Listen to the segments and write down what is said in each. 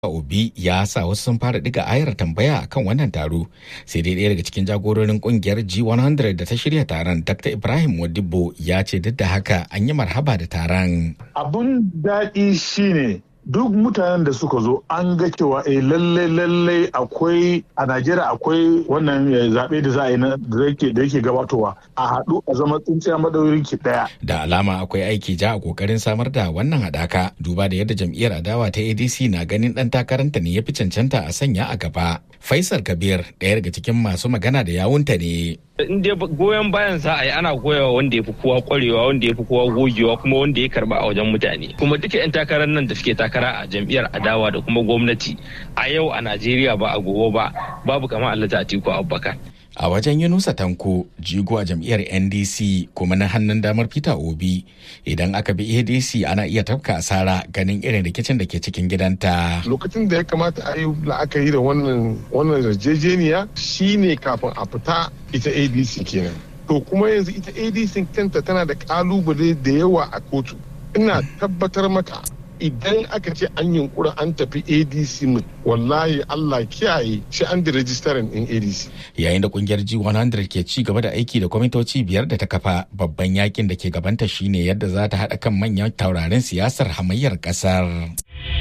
Obi ya sa wasu sun fara diga ayar tambaya kan wannan taro sai dai ɗaya daga cikin jagororin kungiyar G100 da ta shirya taron Dr. Ibrahim Modibo ya ce duk da haka an yi marhaba da taron. Abun daɗi shine duk mutanen da suka zo an ga cewa eh lalle lalle akwai a Najeriya akwai wannan zaɓe da za a yi da yake gabatowa a haɗu a zama tsintsiya madaurin ki ɗaya. Da alama akwai aiki ja a kokarin samar da wannan haɗaka duba da yadda jam'iyyar adawa ta ADC na ganin ɗan takaranta ne ya fi cancanta a sanya a gaba. Faisal Kabir ɗaya daga cikin masu magana da yawunta ne. in dai goyon bayan za a yi ana goyawa wanda ya fi kowa kwarewa wanda ya fi kowa gogewa kuma wanda ya karba a wajen mutane kuma duka 'yan takarar nan da suke takara a jam'iyyar adawa da kuma gwamnati a yau a najeriya ba a gobe ba babu kamar allata atiku abubakar a wajen yunusa tanko jigo a jam'iyyar ndc kuma na hannun damar peter obi idan aka bi adc ana iya tafka asara ganin irin rikicin da ke cikin gidanta lokacin da ya kamata a yi la'akari da wannan wannan yarjejeniya shine kafin a fita ita adc kenan to kuma yanzu ita adc kanta tana da kalubale da yawa a kotu ina tabbatar maka idan aka ce an yunkura an tafi adc mu wallahi allah kiyaye shi an da rajistarin din adc yayin da kungiyar g100 ke ci gaba da aiki da kwamitoci biyar da ta kafa babban yakin da ke gabanta shine yadda za ta haɗa kan manyan taurarin siyasar hamayyar ƙasar.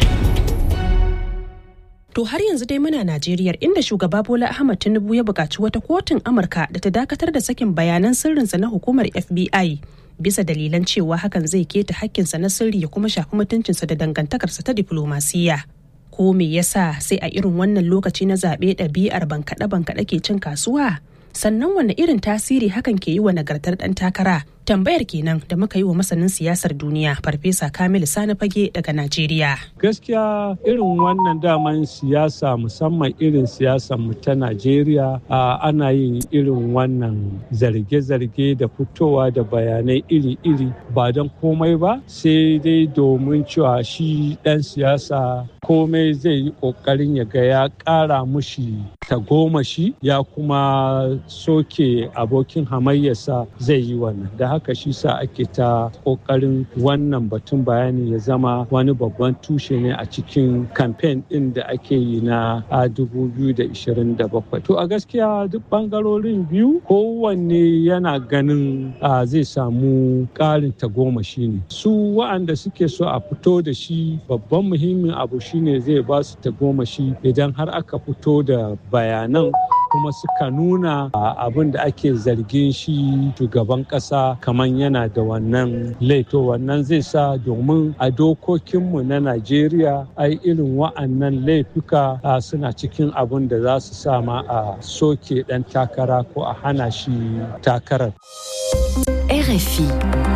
To har yanzu dai muna Najeriya inda shugaba Bola Ahmad Tinubu ya buƙaci wata kotun Amurka da ta dakatar da sakin bayanan sirrinsa na hukumar FBI bisa dalilan cewa hakan zai keta hakkinsa na sirri ya kuma shafi mutuncinsa da dangantakarsa ta diflomasiyya. Ko me yasa sai a irin wannan lokaci na zaɓe ɗabi'ar bankaɗe-bankaɗe ke cin kasuwa? Sannan wanne irin tasiri hakan ke yi wa nagartar ɗan takara? Tambayar kenan da muka yi wa masanin siyasar duniya Farfesa Kamilu Sani Fage daga Najeriya. Gaskiya irin wannan daman siyasa musamman irin siyasar mu ta Najeriya ana yin irin wannan zarge-zarge da fitowa da bayanai iri-iri ba don komai ba sai dai domin cewa shi ɗan siyasa komai zai yi ƙoƙarin ya ga ya ƙara mushi tagomashi ya kuma soke abokin hamayyarsa zai yi wannan da haka shi sa ake ta ƙoƙarin wannan batun bayani ya zama wani babban tushe ne a cikin kamfen ɗin da ake yi na 2027 to a gaskiya duk ɓangarorin biyu kowanne yana ganin zai samu ƙarin tagomashi ne su wa'anda suke so a fito da shi babban muhimmin abu shine zai ba su tagomashi idan har aka fito da bayanan kuma suka nuna abin da ake zargin shi shugaban kasa kamar yana da wannan laito wannan zai sa domin a dokokinmu na najeriya ai irin wa'annan laifuka suna cikin abin da za su sama a soke dan takara ko a hana shi takarar RFI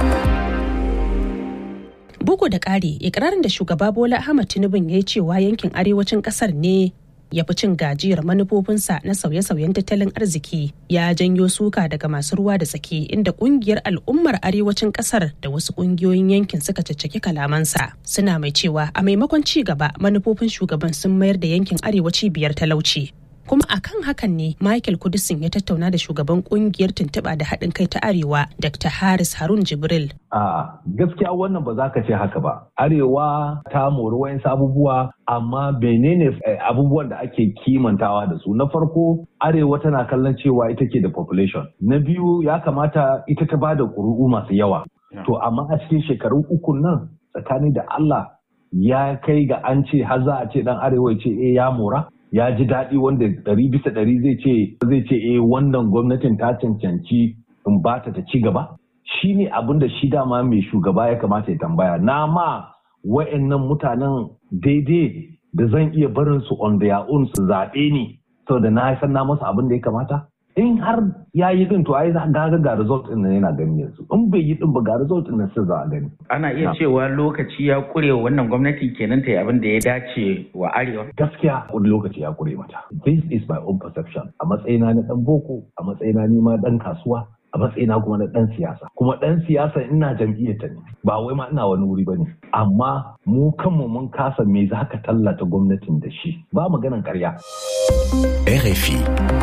Bugu da ƙari, ikirarin da shugaba Bola Ahmad Tinubu ya yi cewa yankin arewacin ƙasar ne ya fi cin gajiyar manufofinsa na sauye-sauyen tattalin arziki ya janyo suka daga masu ruwa da tsaki inda kungiyar al'ummar arewacin kasar da wasu kungiyoyin yankin suka caccaki kalamansa suna mai cewa a maimakon ci gaba manufofin shugaban sun mayar da yankin arewaci biyar talauci kuma akan hakan ne michael kudisin ya tattauna da shugaban kungiyar tuntuɓa da haɗin kai ta arewa dr haris harun jibril a gaskiya wannan ba za ka ce haka ba arewa ta mori wayansu abubuwa amma menene abubuwan da ake kimantawa da su na farko arewa tana kallon cewa ita ke da population na biyu ya kamata ita ta bada ƙuri'u masu yawa to amma a cikin shekaru uku nan tsakani da allah ya kai ga an ce har za a ce dan arewa ya ce eh ya mora ya ji daɗi wanda ɗari bisa ɗari zai ce zai ce eh wannan gwamnatin ta cancanci in ba ta ci gaba shi ne abin da shi dama mai shugaba ya kamata ya tambaya na ma wa'annan mutanen daidai da zan iya barin su on their own su zaɓe ni saboda na san na masa abin da ya kamata in har ya yi din to ai ga ga result din yana gani yanzu in bai yi din ba ga result din sai za a gani ana iya cewa lokaci ya kure wannan gwamnati kenan ta yi abin da ya dace wa arewa gaskiya wani lokaci ya kure mata this is my own perception a matsayina na dan boko a matsayina ni ma dan kasuwa a matsayina kuma na dan siyasa kuma dan siyasa ina jam'iyyar ta ne ba wai ma ina wani wuri bane amma mu kanmu mun kasa me za ka tallata gwamnatin da shi ba maganan karya RFI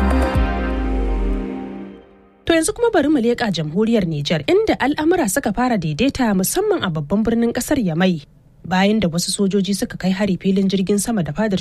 To yanzu kuma bari mu leƙa jamhuriyar Nijar inda al'amura suka fara daidaita musamman a babban birnin ƙasar Yamai bayan da wasu sojoji suka kai hari filin jirgin sama da fadar